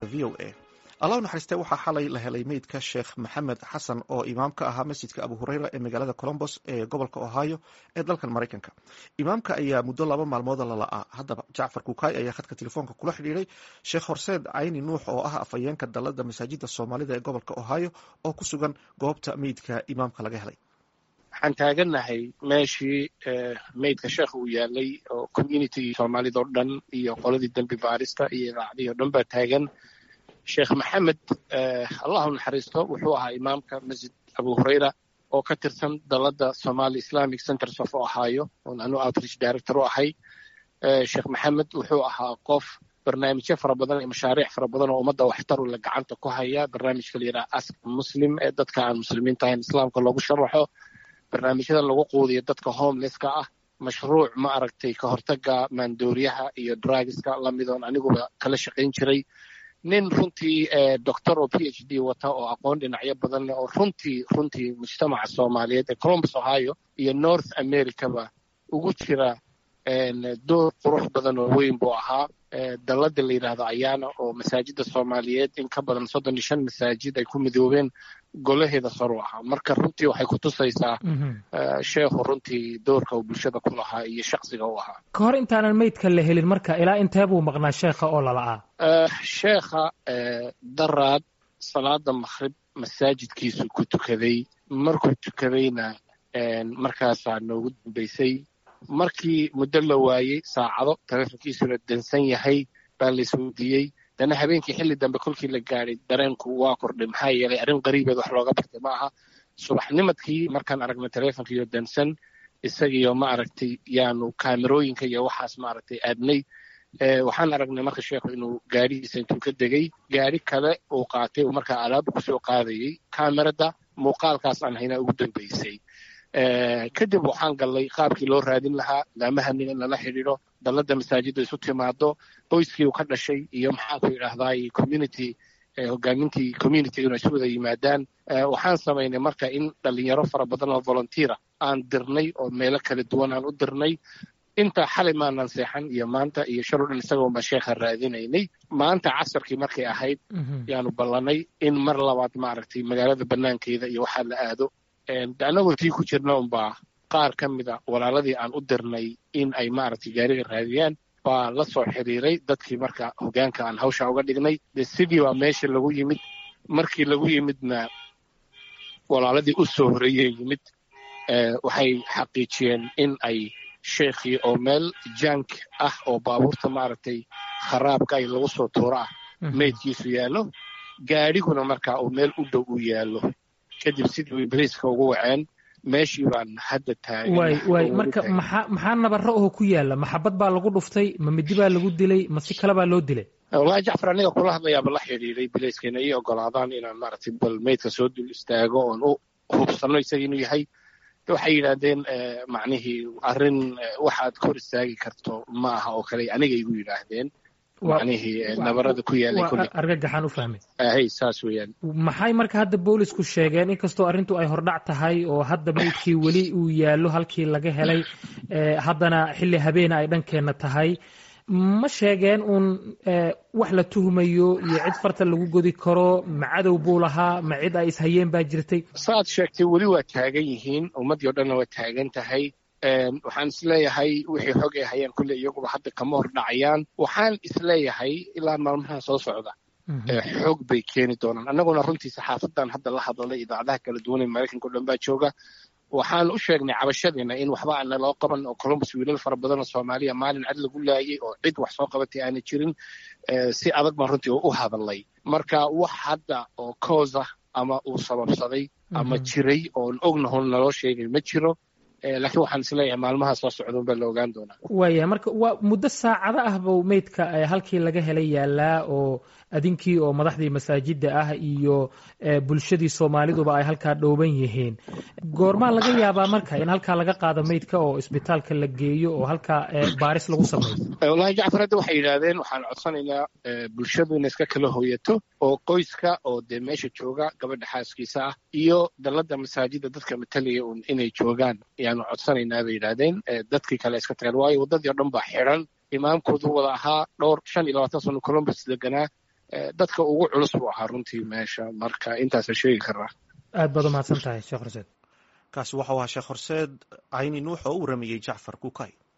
v o a allah naxariiste waxaa xalay la helay meydka sheekh maxamed xasan oo imaamka ahaa masjidka abu hureyra ee magaalada colombos ee gobolka ohio ee dalkan maraykanka imaamka ayaa muddo laba maalmooda lala'aa haddaba jacfar kukaay ayaa khadka telefoonka kula xidhiiray sheekh horseed cayni nuux oo ah afhayeenka dalada masaajida soomaalida ee gobolka ohio oo ku sugan goobta meydka imaamka laga helay waxaan taagannahay meeshii meydka sheekh uu yaalay oo communitygii soomaalida oo dhan iyo qoladii dembi baarista iyo idaacadihii o dhan baa taagan sheekh maxamed allahu naxariisto wuxuu ahaa imaamka masjid abu hureyra oo ka tirsan dalada somali islamic centers of ohio oon anu outreach director u ahay sheekh maxamed wuxuu ahaa qof barnaamijyo fara badan iyo mashaariic fara badan oo ummadda waxtaru la gacanta ku haya barnaamijka la yidhaha ask muslim ee dadka aan muslimiinta ahayn islaamka loogu sharaxo barnaamijyada lagu quudiyo dadka homelesska ah mashruuc ma aragtay ka hortaga maandooriyaha iyo drugiska lamidoon aniguba kala shaqayn jiray nin runtii doctor oo p h d wata oo aqoon dhinacyo badan leh oo runtii runtii mujtamaca soomaaliyeed ee colombus ohio iyo north americaba ugu jira door qurux badan oo weyn buu ahaa dalada la yidhaahdo ayaana oo masaajida soomaaliyeed in ka badan soddon iyo shan masaajid ay ku midoobeen golaheeda saru ahaa marka runtii waxay ku tusaysaa sheekhu runtii doorka uu bulshada ku lahaa iyo shaksiga u ahaa ka hor intaanan meydka la helin marka ilaa intee buu maqnaa sheekha oo lala'aa sheekha daraad salaada makhrib masaajidkiisu ku tukaday markuu tukadayna markaasaa noogu dambaysay markii muddo la waayey saacado taleefonkiisuna dansan yahay baa la isweydiiyey dana habeenkii xilli dambe kolkii la gaadhay dareenku waa kordhay maxaa yeelay arrin qariibeed wax looga bartay ma aha subaxnimadkii markaan aragnay taleefonkiiyo dansan isagiyo ma aragtay yaanu kaamerooyinka iyo waxaas ma aragtay aadnay waxaan aragnay marka sheekhu inuu gaadhihiisa intuu ka degay gaadhi kale uu qaatay uu markaa alaaba kusoo qaadayey kaamerada muuqaalkaas aan haynaa ugu dambaysay kadib waxaan gallay qaabkii loo raadin lahaa laamahaniga in lala xidhiidho dalada masaajidda isu timaado qoyskii uu ka dhashay iyo maxaanku idhaahdaay community hogaamintii communityguna isu wada yimaadaan waxaan samaynay marka in dhalinyaro fara badan oo volunteera aan dirnay oo meelo kala duwan aan u dirnay intaa xalay maanaan seexan iyo maanta iyo shar o dhan isagoo baan sheekha raadinaynay maanta casarkii markay ahayd yaanu ballanay in mar labaad maaragtay magaalada banaankeeda iyo waxaa la aado annagoo tii ku jirna unbaa qaar ka mida walaaladii aan u dirnay in ay maaragtay gaariga raadiyaan baa la soo xiriiray dadkii marka hogaanka aan hawsha uga dhignay de sidii baa meesha lagu yimid markii lagu yimidna walaaladii u soo horeeyey yimid waxay xaqiijiyeen in ay sheekhii oo meel jank ah oo baabuurta maaragtay kharaabka ay lagu soo tuuro ah meydkiisu yaallo gaadhiguna marka uu meel u dhow u yaallo kadib sidii way bariiska ugu waceen meeshii baan hadda taagan waay waay marka maxaa maxaa nabaro oo ku yaalla maxabad baa lagu dhuftay ma midi baa lagu dilay ma si kale baa loo dilay wallahi jacfar aniga kula hadlayaaba la xidhiiray bilayskayna ii ogolaadaan inaan maaragtay bal meydka soo dul istaago oon u hubsanno isaga inuu yahay waxay yidhaahdeen macnihii arrin waxaad kor istaagi karto ma aha oo kale aniga igu yidhaahdeen macnihii nabarada ku yaalay kulli argagaxaan u fahmay hay saas weeyaan maxay marka hadda boolisku sheegeen inkastoo arrintu ay hordhac tahay oo hadda meydkii weli uu yaallo halkii laga helay haddana xilli habeena ay dhankeenna tahay ma sheegeen uun wax la tuhmayo iyo cid farta lagu godi karo ma cadow buu lahaa ma cid ay ishayeen baa jirtay saaad sheegtay weli waa taagan yihiin ummaddii o dhanna waa taagan tahay waxaan isleeyahay wixii xog ay hayaan kulle iyaguba hadda kama hor dhacayaan waxaan isleeyahay ilaa maalmahan soo socda xog bay keeni doonaan annaguna runtii saxaafadan hadda la hadlalay idaacadaha kala duwan ee maraykanka o dhan baa jooga waxaan u sheegnay cabashadiina in waxba aana loo qaban oo columbus wiilal fara badan oo soomaaliya maalin cad lagu laayay oo cid wax soo qabatay aana jirin si adag baan runtii u hadalay marka wax hadda oo coosa ama uu sababsaday ama jiray oon ognahon naloo sheegay ma jiro laakiin waxaan isleeyahay maalmaha soo socda unbaa la ogaan doonaa waaya marka waa muddo saacado ah buu meydka halkii laga helay yaalaa oo adinkii oo madaxdii masaajidda ah iyo bulshadii soomaaliduba ay halkaa dhooban yihiin goormaa laga yaabaa marka in halkaa laga qaado meydka oo isbitaalka la geeyo oo halkaa baaris lagu sameeyo wallahi jacfar hadda waxay yidhaahdeen waxaan codsanaynaa bulshadu inay iska kala hooyato oo qoyska oo dee meesha jooga gabadha xaaskiisa ah iyo dalada masaajidda dadka matalaya un inay joogaan ayaanu codsanaynaa bay yidhaahdeen dadkii kale iska tageen waayo waddadii o dhan baa xidhan imaamkoodu wada ahaa dhowr shan iyo labaatan sano columbus deganaa dadka ugu culus buu ahaa runtii meesha marka intaasa sheegi karaa aad baad umahadsan tahay sheekh horseed kaasi waxau ahaa sheekh horseed cayni nuux oo u waramayey jacfar kukay